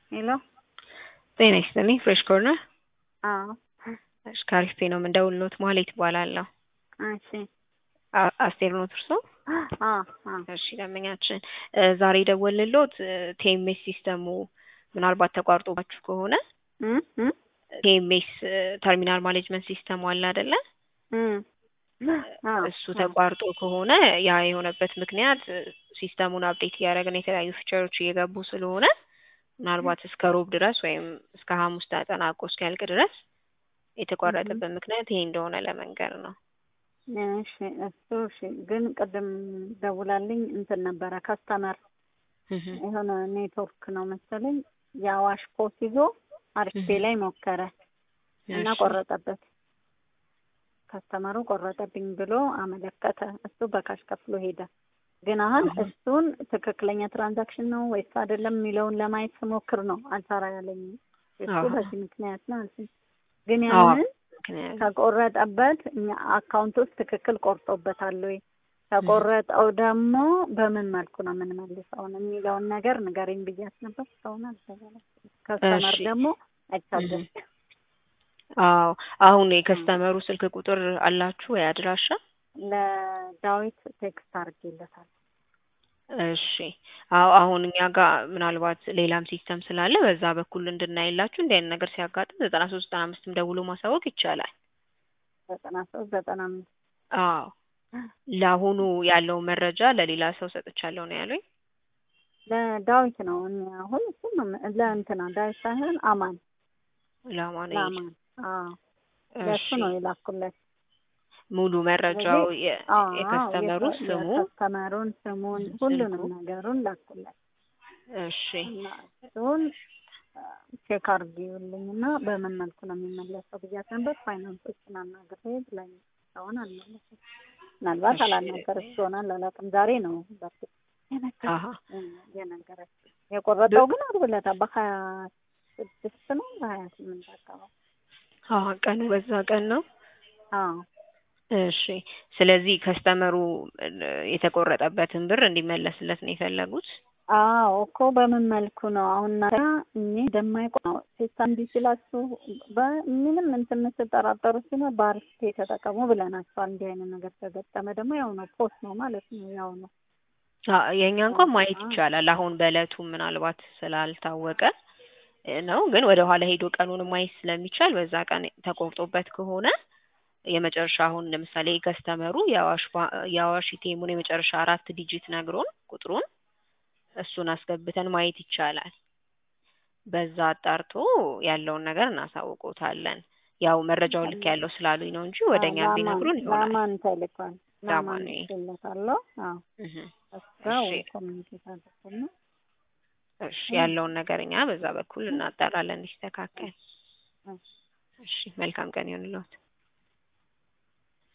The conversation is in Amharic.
ሄሎ ጤና ይስጥልኝ ፍሬሽ ኮርነር አዎ እሺ ከአሪፍ ነው የምንደውልሎት ማህሌት እባላለሁ እሺ አ- አስቴር ኖት እርሶ አ አ እሺ ደንበኛችን እ ዛሬ የደወልንሎት ቲኤምኤስ ሲስተሙ ምናልባት ተቋርጦባችሁ ከሆነ እም እም ቲኤምኤስ ተርሚናል ማኔጅመንት ሲስተሙ አለ አይደለ እም አ እሱ ተቋርጦ ከሆነ ያ የሆነበት ምክንያት እ ሲስተሙን አፕዴት እያደረግን የተለያዩ ፊቸሮች እየገቡ ስለሆነ ምናልባት እስከ ሮብ ድረስ ወይም እስከ ሐሙስ ተጠናቆ እስኪያልቅ ድረስ የተቋረጠበት ምክንያት ይሄ እንደሆነ ለመንገር ነው። እሺ እሱ እሺ ግን ቅድም ደውላልኝ እንትን ነበረ ከስተመር የሆነ ኔትወርክ ነው መሰለኝ የአዋሽ ፖስ ይዞ አርፌ ላይ ሞከረ እና እሺ። ቆረጠበት። ከስተመሩ ቆረጠብኝ ብሎ አመለከተ። እሱ በካሽ ከፍሎ ሄደ። ግን አሁን አሃ። እሱን ትክክለኛ ትራንዛክሽን ነው ወይስ አይደለም የሚለውን ለማየት ስሞክር ነው አልሰራ ያለኝ። እሱ አሃ። በዚህ ምክንያት ነው አልኩኝ። ግን አዎ። ያንን ምክንያት ከቆረጠበት እኛ አካውንት ውስጥ ትክክል ቆርጦበታል ወይ ከቆረጠው ደግሞ በምን መልኩ ነው የምንመልሰው የሚለውን ነገር ንገረኝ ብያት ነበር። እስካሁን አልተባለም። ከስተመር እሺ። ደግሞ አይታገስ አዎ አሁን የከስተመሩ ስልክ ቁጥር አላችሁ ወይ አድራሻ? ለዳዊት ቴክስት አድርጌለታል። እሺ አዎ አሁን እኛ ጋር ምናልባት ሌላም ሲስተም ስላለ በዛ በኩል እንድናይላችሁ እንዲህ አይነት ነገር ሲያጋጥም ዘጠና ሶስት ዘጠና አምስትም ደውሎ ማሳወቅ ይቻላል። ዘጠና ሶስት ዘጠና አምስት አዎ ለአሁኑ ያለው መረጃ ለሌላ ሰው ሰጥቻለሁ ነው ያሉኝ። ለዳዊት ነው እኔ አሁን እሱም ለእንትና ዳዊት ሳይሆን አማን ለማን ለአማን አዎ ለእሱ እሺ ነው የላኩለት። ሙሉ መረጃው የ- አዎ የከስተመሩ የከ- ስሙ የከስተመሩን ስሙን ሁሉንም ነገሩን ላኩለት እሺ እና እሱን ቼክ አድርጊውልኝ እና በምን መልኩ ነው የሚመለሰው ብያት ነበር። ፋይናንሶችን አናግሬ ብላኝ እስካሁን አልመለሰም። ምናልባት እሺ። አላናገረች ይሆናል አላውቅም። ዛሬ ነው በፊት አሀ የነገረች የቆረጠው ግን አርብ ዕለት በሀያ ስድስት ነው በሀያ ስምንት አካባቢ አሀ ቀኑ በዛ ቀን ነው። አዎ እሺ ስለዚህ ከስተመሩ እ የተቆረጠበትን ብር እንዲመለስለት ነው የፈለጉት። አዎ እኮ በምን መልኩ ነው አሁን እናንተ እኔ እንደማይቆ ነው ሲስተም እንዲህ ሲላችሁ በምንም እንትን ስጠራጠሩ ሲሆን በአርስቴ ተጠቀሙ ብለናቸዋል። እንዲህ አይነት ነገር ከገጠመ ደግሞ ያው ነው ፖስት ነው ማለት ነው ያው ነው። አ የእኛ እንኳን ማየት አዎ። ይቻላል። አሁን በእለቱ ምናልባት ስላልታወቀ እ ነው ግን ወደ ኋላ ሄዶ ቀኑን ማየት ስለሚቻል በዛ ቀን ተቆርጦበት ከሆነ የመጨረሻ አሁን ለምሳሌ ከስተመሩ የአዋሽ ባ- የአዋሽ ኢቴሙን የመጨረሻ አራት ዲጂት ነግሮን ቁጥሩን እሱን አስገብተን ማየት ይቻላል። በዛ አጣርቶ ያለውን ነገር እናሳውቆታለን። ያው መረጃውን ልክ ያለው ስላሉኝ ነው እንጂ ወደ እኛ አዎ፣ ቢነግሩን ላማን- ይሆናል። ላማን ተልኳል። ላማን ላማን ልኬለታለሁ። አዎ እህ እዛው እሺ። ኮሚኒኬት አድርገን እሺ ያለውን ነገር እኛ በዛ በኩል እናጣራለን እንዲስተካከል። እሺ። እሺ መልካም ቀን ይሁንልዎት።